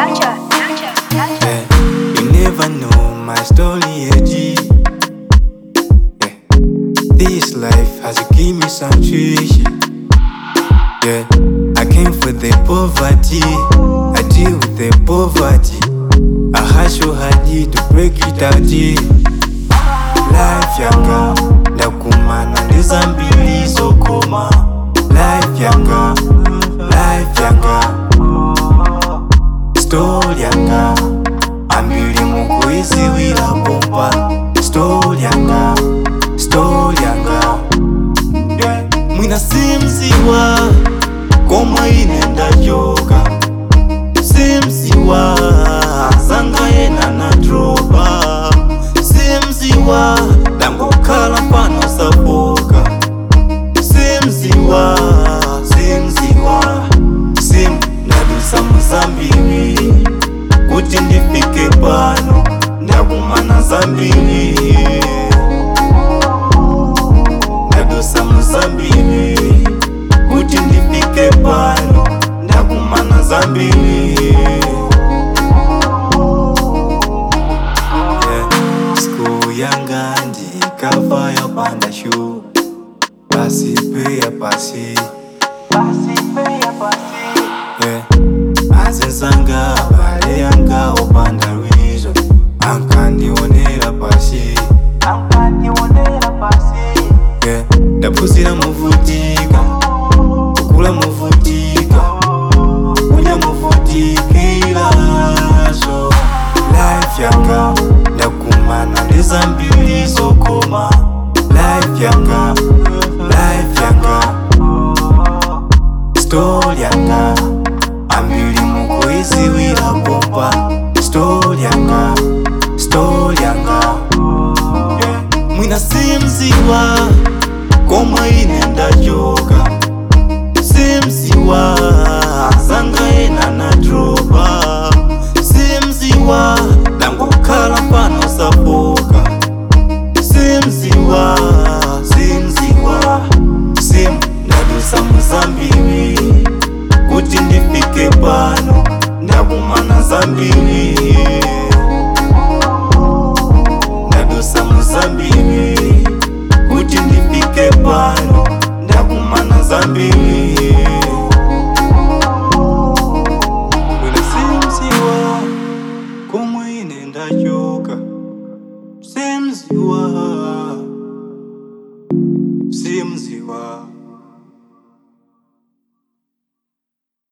Gotcha, gotcha, gotcha. Yeah, you never know my story, AG. Yeah, this life has given me some tuition. Yeah, I came for the poverty. I deal with the poverty. I hustle hard to break it out. yeah. Life yanga, ndakumana ndizambili zokoma. Life yanga, life yanga, story yanga. ambili mukuiziwila pompa story yanga story yanga yeah. mwina simziwa komwe inenda joka simziwa zanga yena na dropa simziwa dangokhala pano sapoka simziwa simziwa sim ndadusa muzambiri kuti ndifike pano ndakumana zambiri ndadusa muzambiri kuti ndifike pano ndakumana zambiri Yeah, siku yanga ndikava yapanda shu pasi peya pasi yeah. azenzanga bale yanga opanda lwizo ankandionera pasi yeah. ndapuzira muvutika kukula muvutika kulya muvutikilazo life yanga ndakumana ndizambili zokoma life yanga life yanga story yanga ambili mukuiziwila pompa story yanga story yanga yeah. mwina simziwa komwe inenda joka simziwa zanga yena na dropa simziwa dangokhala pano sapoka simziwa simziwa sim ndadusa muzambiri kuti ndifike pano ndakumana zambiri ndadusa muzambiri kuti ndifike pano ndakumana zambiri Mwina simziwa komwe ine ndachoka simziwa simziwa